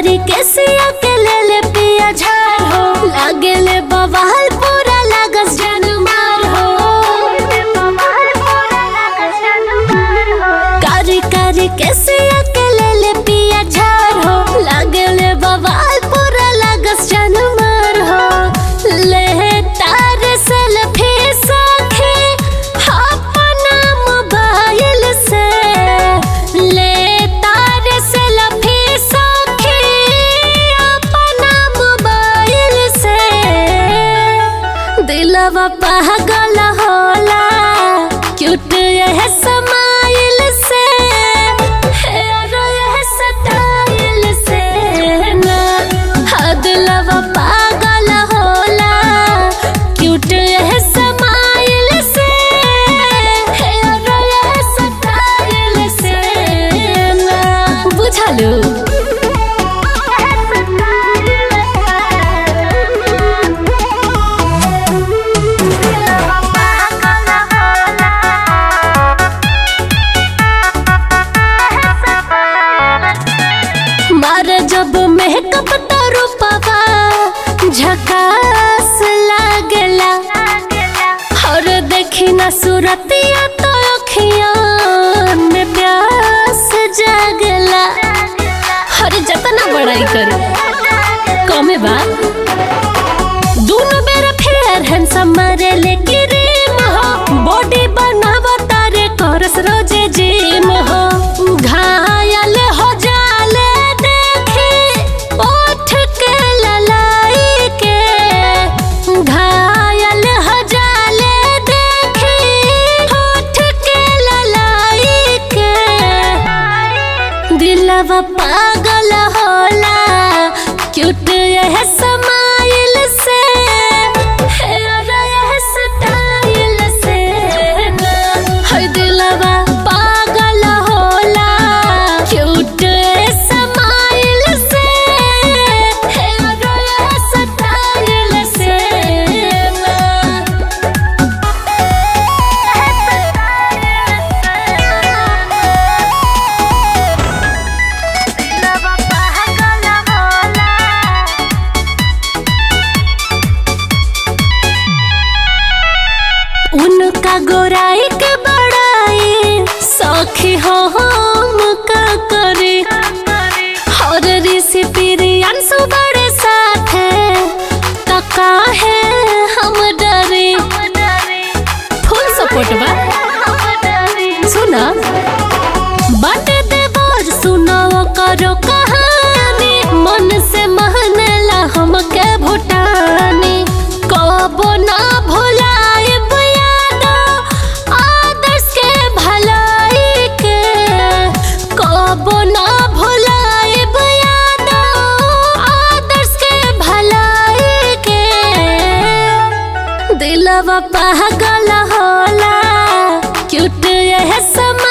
कारी के सिया के ले ले पिया झार हो लागे ले बवाल पूरा लागस जन मार हो कारी कारी के सिया के ले ले पिया झार हो लागे ले बवाल पूरा लागस जन मार हो ले तार सेल्फी सखे अपना मोबाइल से ले तार सेल्फी सखे अपना मोबाइल से दिलवा पागल होला क्यूट यह समाइल से हेयर यह स्टाइल से ना हाँ दिलवा पागल होला क्यूट यह समाइल से हेयर यह स्टाइल से ना बुझलू मारे जब मेकअप तो रूपवा झकास लागेला और देखी ना सूरतिया तो अखिया में प्यास जागेला हर जतना बड़ाई करू कमे बा दोनों बेर फेयर हैंडसम मारे ले क्रीम हो बॉडी बनावा तारे करस रोजे जिम हो घायल हो जाले देखी ओठ के ललाई के घायल हो जाले देखी ओठ के ललाई के दिलवा पागल होला क्यूट यह समाइल से हेयर यह स्टाइल से ना है दिलवा पागल होला क्यूट समाइल से हेयर यह स्टाइल से ना उनका गोराई के बड़ाई सखी हो हम का करे और ऋषि प्रियांशु बड़े साथ है तो काहे हम डरे फुल सपोर्ट बा सुना बट देवर सुनो करो कहानी मन से महनेला हमके भुटानी कबो ना भुलाए यादो आदर्श के भलाई के कबो ना भुलाए यादो आदर्श के भलाई के दिलवा पागल होला क्यूट यह समा